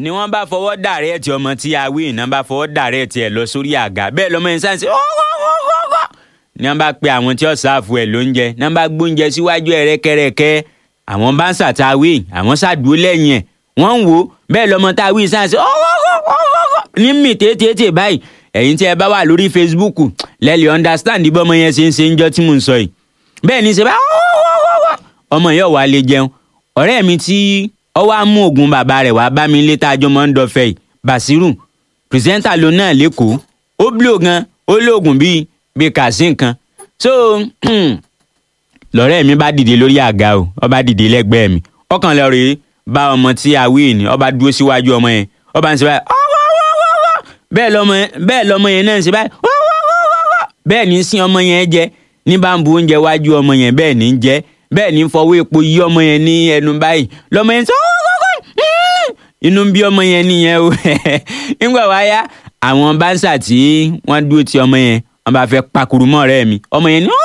ni wọ́n bá fọwọ́ dàrẹ́ẹ̀tì ọmọ tí a wí iná bá fọwọ́ dàrẹ́ẹ̀tì ẹ̀ lọ sórí àga bẹ́ẹ̀ lọ́mọ yẹn sáǹsì ni wọ́n bá pe àwọn tí ó ṣàfù ẹ̀ lóúnjẹ ni wọ́n bá gbóúnjẹ síwájú ẹ̀ rẹ́kẹ́rẹ́kẹ́ àwọn bá ń ṣàtàwé àwọn ṣàdúró lẹ́yìn ẹ̀ wọ́n ń wò ó bẹ́ẹ̀ lọ́mọ tá a wí sáǹsì ní mì tètè báyìí ẹ̀yin tí ẹ bá wà lórí Facebook lẹ́lẹ̀ understand bí ọmọ yẹn ṣe ń ṣe ń jọ́ tí mò ń sọ yìí bẹ́ẹ̀ ni ṣe bá ọmọ yẹn wà lè jẹun ọ̀rẹ́ mi tí ọ wá mú oògùn bàbá rẹ̀ wá bá mi létà àjọ mọ́ ń dọ̀fẹ́ yìí Basiru pírẹsẹ́ńtà ló náà lẹ́kọ̀ọ́ ó blò gan ó lóògùn bíi bíi kàṣí nǹkan so lọ́rẹ́ mi bá dìde lórí àga o ó bá dìde lẹ́gbẹ̀ẹ́ mi ọkàn lọ rèé bá ọmọ tí a wí ni ó bá dúró síwájú ọmọ yẹn ó bá ń ṣe báyìí bẹ́ẹ̀ lọ́mọ bẹ́ẹ̀ lọ́mọ yẹn náà ń ṣe báyìí bẹ́ẹ̀ ní sin ọmọ yẹn jẹ ní bá ń bu oúnjẹ wájú ọmọ yẹn bẹ́ẹ̀ ní jẹ bẹ́ẹ̀ ní fọwọ́ epo yí ọmọ yẹn ní ẹnu báyìí lọ́mọ yẹn sọ inú ń bí ọmọ yẹn nìyẹn o nígbà wá yá àwọn báńsà tí wọ́n dúró ti ọmọ yẹn wọ́n bá fẹ́ pakuru mọ́ ọ̀rẹ́ mi ọmọ yẹn ní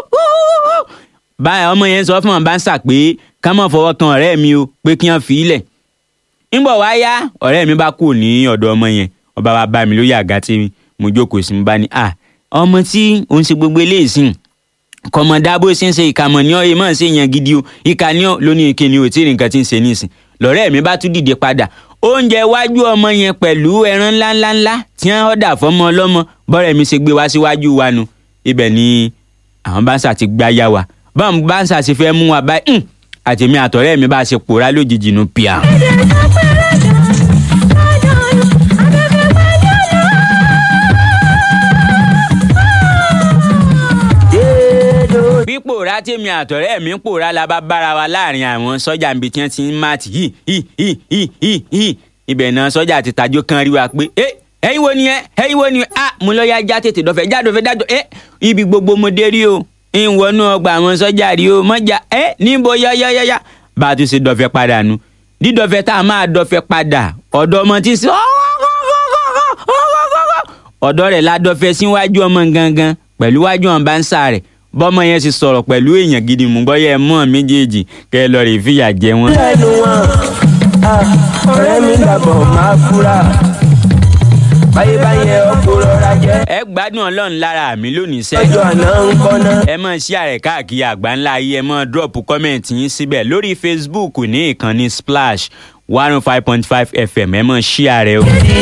báyà ọmọ yẹn sọ fún wọn báńsà pé ká má fọwọ́ kan ọ̀rẹ́ mi o pé kí wọ́n fi í lẹ̀ nígbà wá yá ọ̀rẹ́ mi bá kú ní ọ̀dọ̀ ọmọ yẹn ọba wa bá mi lórí àga tí mo jókòó sí mi bá ní à ọmọ tí òun ṣe gbogbo eléyìí sìn kọmọdá bó ṣe ń ṣe ìkàmọ̀ ní ọ̀yẹ́ máa ń ṣe yàn gidi o ìka ní ọ̀ lónìí kí ni ò tí ì nǹkan tí ń ṣe nísìn lọ́rẹ́ mi bá tún dìde padà oúnjẹ wájú ọmọ yẹn pẹ̀lú ẹran ńláńláńlá tí wọ́n ọ̀dà fọmọ ọlọ́mọ bọ́rẹ̀ mi ṣe gbé wá síwájú wa nu ibẹ̀ ni àwọn báńsà ti gbá yá wa báwọn báńsà ṣe fẹ́ mú wa báyìí àtèmi àtọ̀rẹ́ mi bá ṣe pòórá lójijì nu pìà. pípòórá tèmi àtọ̀rẹ́ mi ń pòórá la bá bára wa láàrin àwọn sọ́jà níbi tí wọ́n ti ń máàtì yìí yìí yìí yìí yìí yìí ibẹ̀ náà sọ́jà ti tajó kan rí wa pé ẹ ẹ̀yin wo ni ẹ ẹ̀yin wo ni ẹ ah mo lọ ya já tètè dọ̀fẹ́ já dọ̀fẹ́ dájọ́ ẹ ibi gbogbo mo dé rí o ń wọnú ọgbà àwọn sọ́jà rí o mọ́jà ẹ níbo yáyáyáyá bá a tún ṣe dọ̀fẹ́ padà nu dídọ̀fẹ́ tá a máa dọ̀fẹ́ padà ọ̀dọ̀ ọmọ tí ń sọ ọ̀dọ̀ rẹ̀ la dọ̀fẹ́ síwájú ọmọ gangan pẹ̀lú wájú ọ̀n bá ń sá rẹ̀ bọ́mọ yẹn ti sọ̀rọ̀ pẹ̀lú èèyàn gidi mú bọ́yẹ mọ́ méjèèjì kẹ́ ẹ lọ rè fìyà jẹ wọn. lẹ́nu wọn ọ̀rẹ́ mi dàbọ̀ máa fura báyé báyẹ ọkọ̀ rọra jẹ́ ẹ gbádùn ọlọ́run lára mi lónìí sẹ́. ọjọ́ àná ń kọ́ná. ẹ mọ̀ sí ààrẹ káàkiri àgbáńlá ayé ẹ mọ̀ drop comment yín síbẹ̀ lórí Facebook ní ìkànnì Splash one oh five point five FM ẹ mọ̀ sí ààrẹ o.